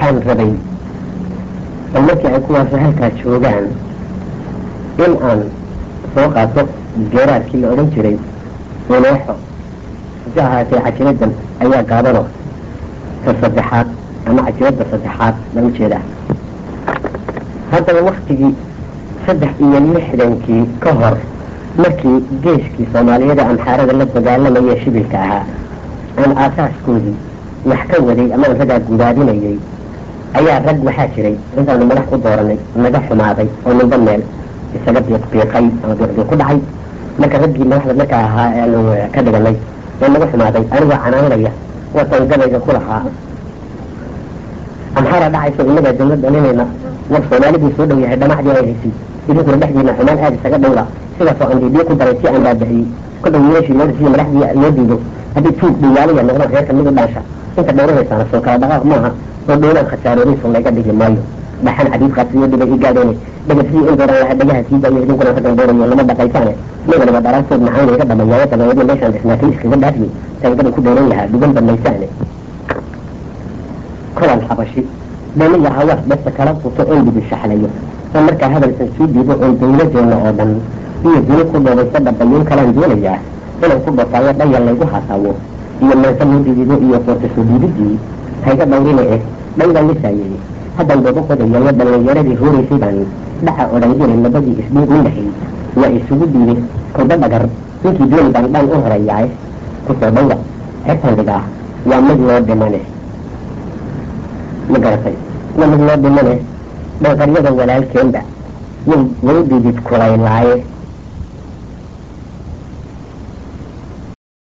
waxaan rabay bal markii ay kuwaasi halkaa joogaan in aan soo qaato geeraadkii la odhan jiray uneexo hase ahaatee cajibadan ayaa gaabano ta saddexaad ama cajibadda saddexaad lama jeedaa haddaba waktigii saddex iyo lixdankii ka hor markii geeskii soomaaliyada amxaarada la dagaalamayee shibilka ahaa aan aasaaskoodii wax ka waday ama aan ragaa gudaadinayay ayaa rag waxaa jiray intaanu madax ku dooranay naga xumaaday oo ninba meel isaga biiqbiiqay ama biiqbiiq ku dhacay marka raggii madaxda markaa ahaa aanu ka dhiganay ee naga xumaaday anigoo canaanaya watan gabayga ku lahaa amxaara dhacayso innagaa dawlad dhalinayna war soomaalidii soo dhow yahay dhamacdii ay haysay idinkuna dhexdiina xumaan aada isaga dhowla sidaasoo aan diidiyo ku daray si aan baabixiyey kolba wiilashii moodasiyo madaxdii loo diido haddii tuug dhiyaalaya noqdaan reerka mid u dhaasha inta dhowranaysaana soo kala dhaqaaq maaha oo dhowlaan khasaaroodayso layga dhigi maayo dhaxan xadiid qaasiyo dhibay i gaadheene dhegasiyo in dooran lahaa dhagaha sii daayo idinkuna raggan doorayo lama dhaqaysaane niganaba dhalaantood macaan layga dhamayaaya dabeedna meeshaan dhisnaatay iskaga dhaafiyey tangadan ku dooran lahaa dhugan bamaysaane kolan xabashi dhaniya hawaas dhasta kala futo oon dhibi shaxlayo oo markaa hadalkan sii dhiibo oon dawladeena oo dhan iyo duni ku dhoobaysa dhabayuun kalaan doonayaa inaan ku dhotaayo dhayal laygu hasaawo iyo meesa loo dhidido iyo foortasoo dhiididii hayga dhawrina eh dhaydaan lisaayey haddaan dooba qodayayo dhallinyaradii hooraysay baan dhaca odhan jiray labadii isdhiig minahay waa isugu dhiibay kolba dhagar ninkii dooni baan dhaan u horeeyaay kusoo dhawra xertan dhigaa waa mid loo dhimane ma garatay waa mid loo dhimane dhanqaryada walaalkeenba way way dhidid kulaylaaye